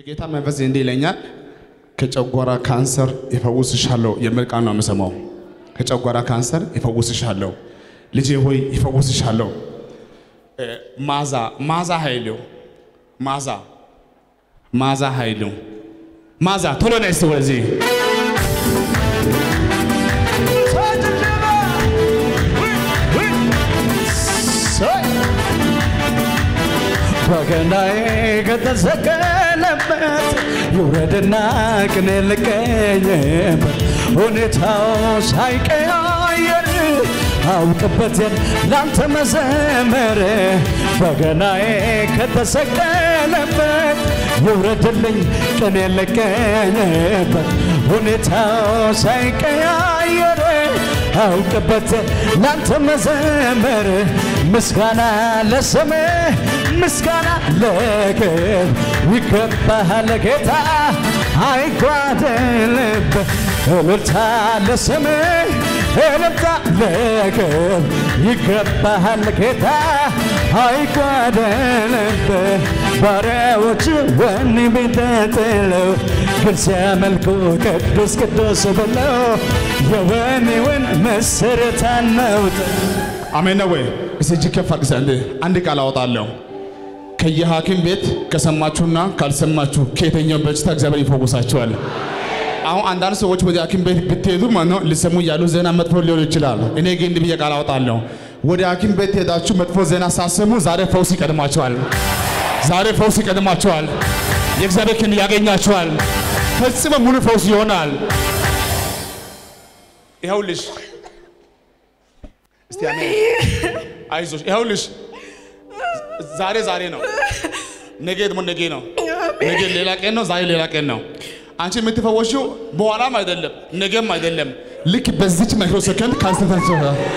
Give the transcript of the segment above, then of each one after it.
የጌታ መንፈስ እንዲህ ይለኛል፣ ከጨጓራ ካንሰር ይፈውስሻለሁ የሚል ቃል ነው የምሰማው። ከጨጓራ ካንሰር ይፈውስሻለሁ፣ ልጄ ሆይ ይፈውስሻለሁ። እ፣ ማዛ ማዛ ኃይሉ ማዛ ማዛ ኃይሉ ማዛ ቶሎ ነይ እስቲ ወደዚህ በገናዬ ከተሰቀለበት ይውረድና ቅኔ ልቀኝበት ሁኔታው ሳይቀያየር አውቅበትን ላንተ መዘመር በገናዬ ከተሰቀለበት ይውረድልኝ ቅኔ ልቀኝበት ሁኔታው ሳይቀያየር አውቅበት ላንተ መዘመር ምስጋና ለስምህ ምስጋና ለክብር ይገባሃል ጌታ አይጓደልብህ እልልታ ለስምህ እልልታ ለክብር ይገባሃል ጌታ አይጓደልብህ ባሪያዎች ወኔ ቢተጥለው ግን ሲያመልኩ ቅዱስ ቅዱስ ብለው የወኔውን መሰረት አናውጥ አሜን ነው ወይ? እስቲ እጅ ከፍ አድርግ። አንድ አንድ ቃል አወጣለሁ። ከየሐኪም ቤት ከሰማችሁና ካልሰማችሁ ከየትኛው በሽታ እግዚአብሔር ይፈውሳችኋል። አሁን አንዳንድ ሰዎች ወደ ሐኪም ቤት ብትሄዱ ማለት ነው ሊሰሙ ያሉ ዜና መጥፎ ሊሆን ይችላል። እኔ ግን እንዲህ ብዬ ቃል አወጣለሁ። ወደ ሐኪም ቤት ሄዳችሁ መጥፎ ዜና ሳሰሙ ዛሬ ፈውስ ይቀድማችኋል። ዛሬ ፈውስ ይቀድማችኋል። የእግዚአብሔር ክንድ ያገኛችኋል። ፈጽሞ ሙሉ ፈውስ ይሆናል። ይኸውልሽ እስቲ አሜን። አይዞሽ። ይኸውልሽ ዛሬ ዛሬ ነው፣ ነገ ደግሞ ነገ ነው። ነገ ሌላ ቀን ነው፣ ዛሬ ሌላ ቀን ነው። አንቺ የምትፈወሽው በኋላም አይደለም ነገም አይደለም። ልክ በዚች ማይክሮ ሰከንድ ካንሰር ተነስቶ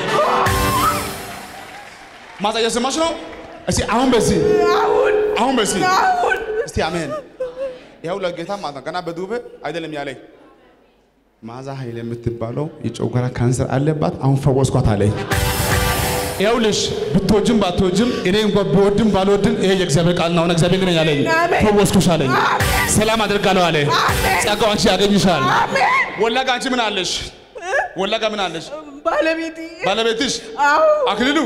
ማዛ እየሰማሽ ነው። እስቲ አሁን በዚህ አሁን በዚህ እስቲ አሜን። ይኸው ለጌታ ማለት ነው። ገና በዱቤ አይደለም ያለኝ ማዛ ኃይል የምትባለው የጨጓራ ካንሰር አለባት። አሁን ፈወስኳት አለኝ። ይኸውልሽ ብትወጅም ባትወጅም እኔ እንኳን ብወድም ባልወድም ይሄ የእግዚአብሔር ቃል ነው። አሁን እግዚአብሔር ግን አለኝ ፈወስኩሽ አለኝ። ሰላም አደርጋለሁ አለ። ጸጋው አንቺ ያገኝሻል። ወላጋ አንቺ ምን አለሽ? ወላጋ ምን አለሽ? ባለቤቴ ባለቤትሽ አዎ አክሊሉ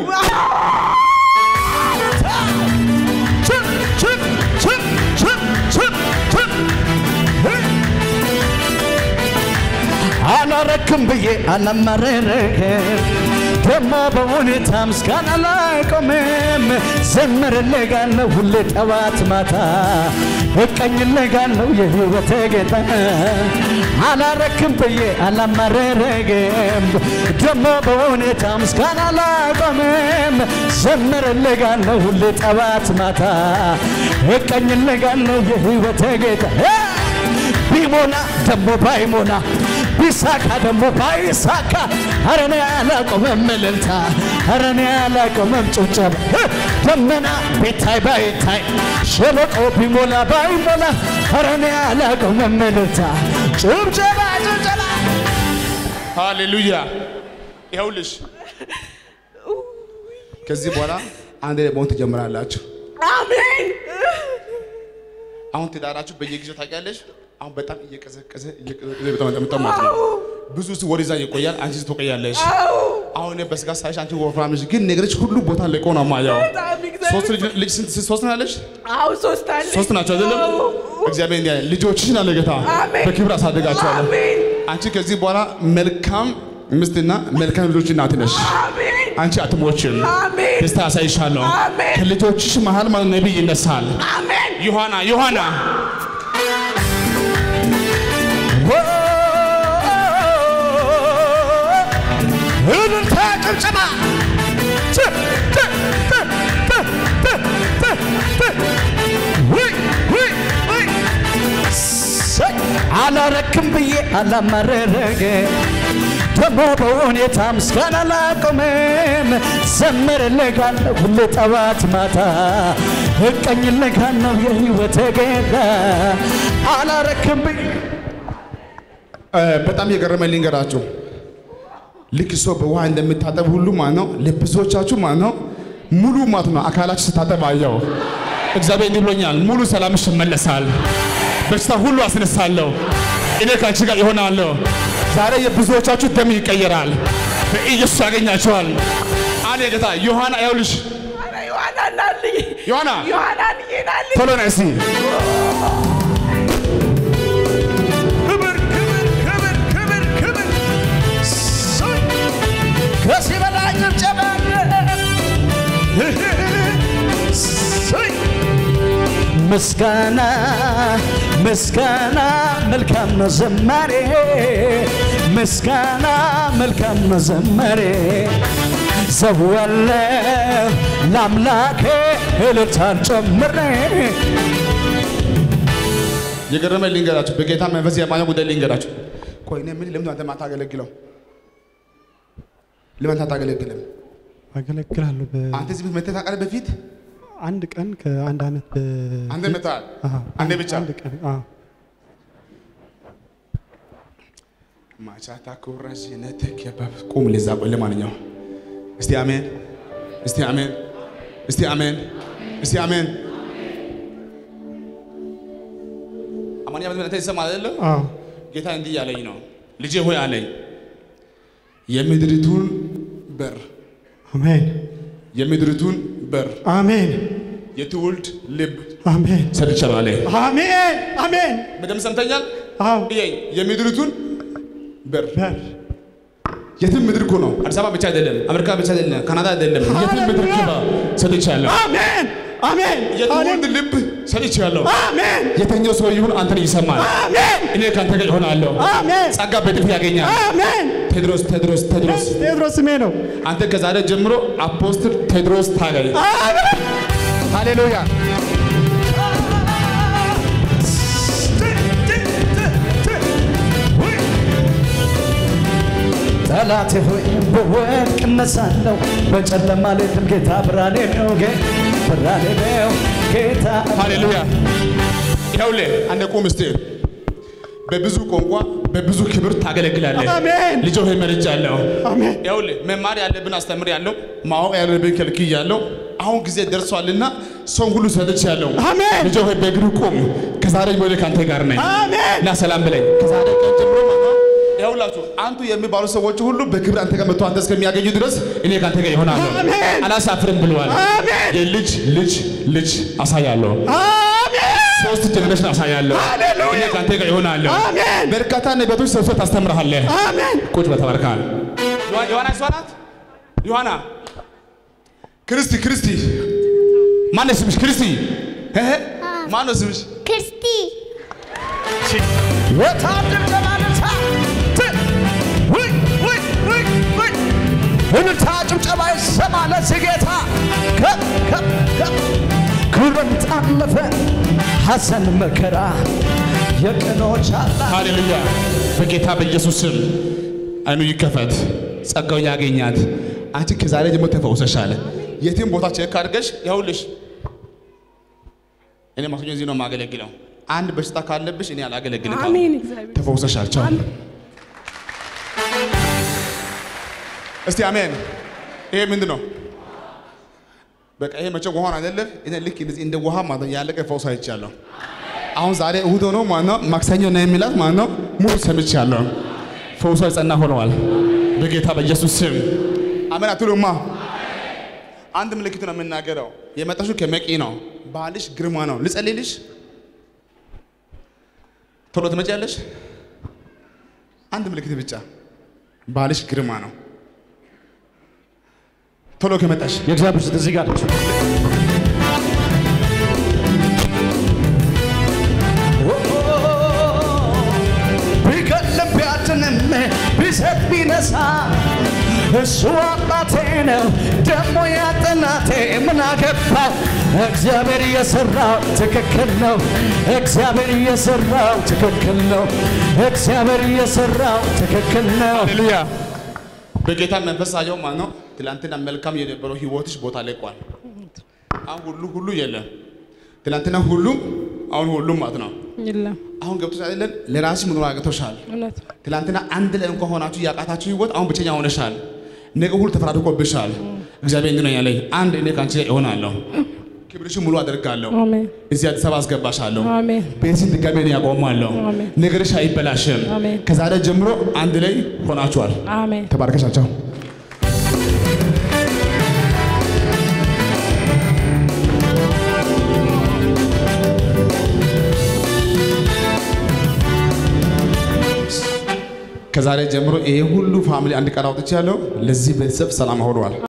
አላረክም ብዬ አላማረረክ ደሞ በሁኔታ ምስጋና ላቆምም ዘምርልጋለሁ ሁሌ ጠዋት ማታ እቀኝልጋለሁ የህይወቴ ጌታ አላረክም ብዬ አላማረረግም ደሞ በሁኔታ ምስጋና ላቆምም ዘምርልጋለሁ ሁሌ ጠዋት ማታ እቀኝልጋለሁ የህይወቴ ጌታ ቢሞላ ደሞ ባይሞላ ቢሳካ ደሞ ባይሳካ አረኔ አላቆመም እልልታ አረኔ አላቆመም ጭብጨባ ደመና ቢታይ ባይታይ ሸለቆ ቢሞላ ባይሞላ አረኔ አላቆመም እልልታ ጭብጨባ ጭብጨባ ሃሌሉያ። ይኸውልሽ ከዚህ በኋላ አንድ ላይ መሆን ትጀምራላችሁ። አሜን አሁን ትዳራችሁ በየጊዜው ታውቂያለሽ። አሁን በጣም እየቀዘቀዘ እየቀዘቀዘ በጣም እንደምጣ ማለት ነው። ብዙ ስ ወደዛ ይቆያል፣ አንቺ ትቆያለሽ። አሁን እኔ በስጋ ሳይሽ አንቺ ወፍራም ነሽ፣ ግን ነገሮች ሁሉ ቦታ ለቆ ነው ማየው። በጣም እግዚአብሔር ሶስት ልጅ ልጅ ስንት ሶስት ነው ያለሽ? አዎ ሶስት አለ ሶስት ናቸው አይደለም? እግዚአብሔር እንዲህ አለ፣ ልጆችሽን አለ ጌታ አሜን። በክብር አሳድጋቸዋለሁ። አሜን አንቺ ከዚህ በኋላ መልካም ሚስትና መልካም ልጆች እናት ነሽ። አሜን አንቺ አትሞችም። አሜን ደስታ ያሳይሻለሁ። አሜን። ከልጆችሽ መሃል ማለት ነቢይ ይነሳል። አሜን ዮሐና ዮሐና እልልታ ጭብጨባ ጭ- ጭ- ጭ- ጭ- ጭ- ጭ- ጭ- ውይ ውይ ውይ ሰይ! አላረክም ብዬ አላማረረገ ደሞ በሁኔታ ምስጋና ላቆመም ዘምርልጋለሁ ሁሌ ጠዋት ማታ እቀኝልጋለሁ የህይወቴ ጌታ አላረክም ብዬ እ፣ በጣም የገረመኝ ልንገራችሁ። ልክ ሰው በውሃ እንደሚታጠብ ሁሉ ማለት ነው ለብዙዎቻችሁ ማለት ነው ሙሉ ማለት ነው አካላችሁ ስታጠብ አየው። እግዚአብሔር እንዲህ ብሎኛል፣ ሙሉ ሰላምሽ ይመለሳል፣ በሽታ ሁሉ አስነሳለሁ። እኔ ከአንቺ ጋር ይሆናለሁ። ዛሬ የብዙዎቻችሁ ደም ይቀየራል። በኢየሱስ ያገኛቸዋል። አለ ጌታ ዮሐና ይኸውልሽ ኧረ ዮሐና ናልኝ ዮሐና ዮሐና ናልኝ ቶሎ ነይ እስቲ ክብር ክብር ክብር ክብር ክብር እሰይ! ከዚህ በላይ ጭብጨባ አለ። እሰይ! ምስጋና ምስጋና መልካም ነው ዘማሬ ምስጋና መልካም ነው ዘማሬ ዘዋለሁ ለአምላኬ እልልታን ጨምሬ የገረመኝ ልንገራችሁ፣ በጌታ መንፈስ የማየው ጉዳይ ልንገራችሁ። ቆይ እኔ ምን ለምን አንተ ማታገለግለው? ለምን ታታገለግልም? አገለግላለሁ። በ- አንተ እዚህ ቤት መተህ ታውቃለህ? በፊት አንድ ቀን ከአንድ ዓመት በ- አንተ መተሃል። አሃ፣ አንዴ ብቻ አንድ ቀን አዎ። ማቻታ ኩራሽ ነተክ ያባብ ቁም ለዛ ቆይ ለማንኛውም እስቲ አሜን፣ እስቲ አሜን፣ እስቲ አሜን፣ እስቲ አሜን። አማንያ በዚህ ይሰማል አይደለም? አዎ፣ ጌታ እንዲህ ያለኝ ነው፣ ልጄ ሆይ አለኝ የምድሪቱን በር አሜን የምድሪቱን በር አሜን የትውልድ ልብ አሜን ሰጥቻለሁ አለ። አሜን አሜን። በደምብ ሰምተኛል። አዎ ይሄ የምድሪቱን በር በር የትም ምድር እኮ ነው። አዲስ አበባ ብቻ አይደለም፣ አሜሪካ ብቻ አይደለም፣ ካናዳ አይደለም። የትም ምድር ግባ ሰጥቻለሁ። አሜን አሜን የትውልድ ልብ ሰጥቻለሁ። አሜን የተኛው ሰው ይሁን አንተን ይሰማል። አሜን እኔ ከአንተ ጋር ይሆናለሁ። አሜን ጸጋ በጥፍ ያገኛል። አሜን። ቴድሮስ ቴድሮስ ቴድሮስ ቴዎድሮስ ስሜ ነው። አንተ ከዛሬ ጀምሮ አፖስትል ቴድሮስ ታገኝ። ሃሌሉያ ጠላቴ ሆይ በወድቅ እነሳለሁ፣ በጨለማ ሌትም ጌታ ብርሃኔ ነው፣ ጌ- ብርሃኔ ነው ጌታ ሃሌሉያ። ይኸውልህ አንድ ቁም እስቲ። በብዙ ቋንቋ በብዙ ክብር ታገለግላለህ። አሜን ልጅ ሆይ መርጫለሁ። አሜን ይኸውልህ መማር ያለብን አስተምር ያለው ማወቅ ያለብን ከልክይ ያለው አሁን ጊዜ ደርሷልና ሰው ሁሉ ሰጥቻለሁ። አሜን ልጅ ሆይ በእግር ቁም። ከዛሬ ወደ ካንተ ጋር ነኝ አሜን እና ሰላም ብለኝ። ከዛሬ ቀን ጀምሮ ማለት ነው ይኸውላችሁ አንቱ የሚባሉ ሰዎች ሁሉ በክብር አንተ ጋር መጥቶ አንተ እስከሚያገኙ ድረስ እኔ ካንተ ጋር ይሆናለሁ። አሜን። አላሳፍርም ብለዋል። አሜን የልጅ ልጅ ልጅ አሳያለሁ። አሜን ሶስት ጀነሬሽን አሳያለሁ። ሃሌሉያ። እኔ ካንተ ጋር ይሆናለሁ። አሜን በርካታ ነቢያቶች ሰብስበህ ታስተምርሃለህ። አሜን ቁጭ በተባርካል። ዮሐና እሷ ናት። ዮሐና ክርስቲ ክርስቲ ማነው ስምሽ? ክርስቲ እህ ማነው ስምሽ? ክርስቲ ወታደር ጨባለታ እልልታ ጭብጨባ ይሰማ ለዚህ ጌታ ከፍ ከፍ ከፍ ክረምት አለፈ ሐዘን መከራ የቀኖች አላ ሃሌሉያ። በጌታ በኢየሱስ ስም አይኑ ይከፈት፣ ጸጋው ያገኛት። አንቺ ከዛሬ ጀምሮ ተፈውሰሻል። የትም ቦታ ቼክ አድርገሽ ይኸውልሽ፣ እኔ ማክሰኞ እዚህ ነው የማገለግለው። አንድ በሽታ ካለብሽ እኔ አላገለግልም። አሜን እግዚአብሔር ተፈውሰሻል። ቻው። እስቲ አሜን። ይሄ ምንድን ነው? በቃ ይሄ መቼ ውሃን አይደለም። እኔ ልክ እንደዚህ እንደ ውሃ ማለት ነው ያለቀ ፈውስ አይቻለሁ። አሁን ዛሬ እሁድ ሆኖ ማለት ነው ማክሰኞ ነው የሚላት ማለት ነው ሙሉ ሰምቻለሁ። ፈውሷ የጸና ሆነዋል በጌታ በኢየሱስ ስም አሜን አትሉማ? አንድ ምልክት ነው የምናገረው። የመጣሽው ከመቂ ነው። ባልሽ ግርማ ነው። ልጸልይልሽ? ቶሎ ትመጪያለሽ? አንድ ምልክት ብቻ። ባልሽ ግርማ ነው። ቶሎ ከመጣሽ የእግዚአብሔር ሴት እዚህ ጋር ነች። ቢገድልም ቢያድንም ቢሰጥ ቢነሳ እሱ አባቴ ነው ደግሞ ያጠናቴ ምን አገባው? እግዚአብሔር እየሰራው ትክክል ነው። እግዚአብሔር እየሰራው ትክክል ነው። እግዚአብሔር እየሰራው ትክክል ነው። ሃሌሉያ። በጌታ መንፈስ አየው ማለት ነው። ትላንትና መልካም የነበረው ህይወትሽ ቦታ ለቋል። አሁን ሁሉ ሁሉ የለም። ትላንትና ሁሉም አሁን ሁሉም ማለት ነው። የለም አሁን ገብቶሽ አይደለም ለራስሽ መኖር አቅቶሻል። እውነት ነው። ትላንትና አንድ ላይ እንኳን ሆናችሁ ያቃታችሁ ህይወት አሁን ብቸኛ ሆነሻል። ነገ ሁሉ ተፈራርቆብሻል። እግዚአብሔር እንዲህ ነው ያለኝ፣ አንድ እኔ ከአንቺ ጋር እሆናለሁ። ክብርሽን ሙሉ አደርጋለሁ። አሜን እዚህ አዲስ አበባ አስገባሻለሁ። አሜን ቤትሽን ድጋሜ እኔ ያቆማለሁ። አሜን። ነገርሽ አይበላሽም። አሜን። ከዛሬ ጀምሮ አንድ ላይ ሆናችኋል። አሜን ተባርከሻቸው። ከዛሬ ጀምሮ ይሄ ሁሉ ፋሚሊ አንድ ቀን አውጥቻለሁ። ለዚህ ቤተሰብ ሰላም ሆኗል።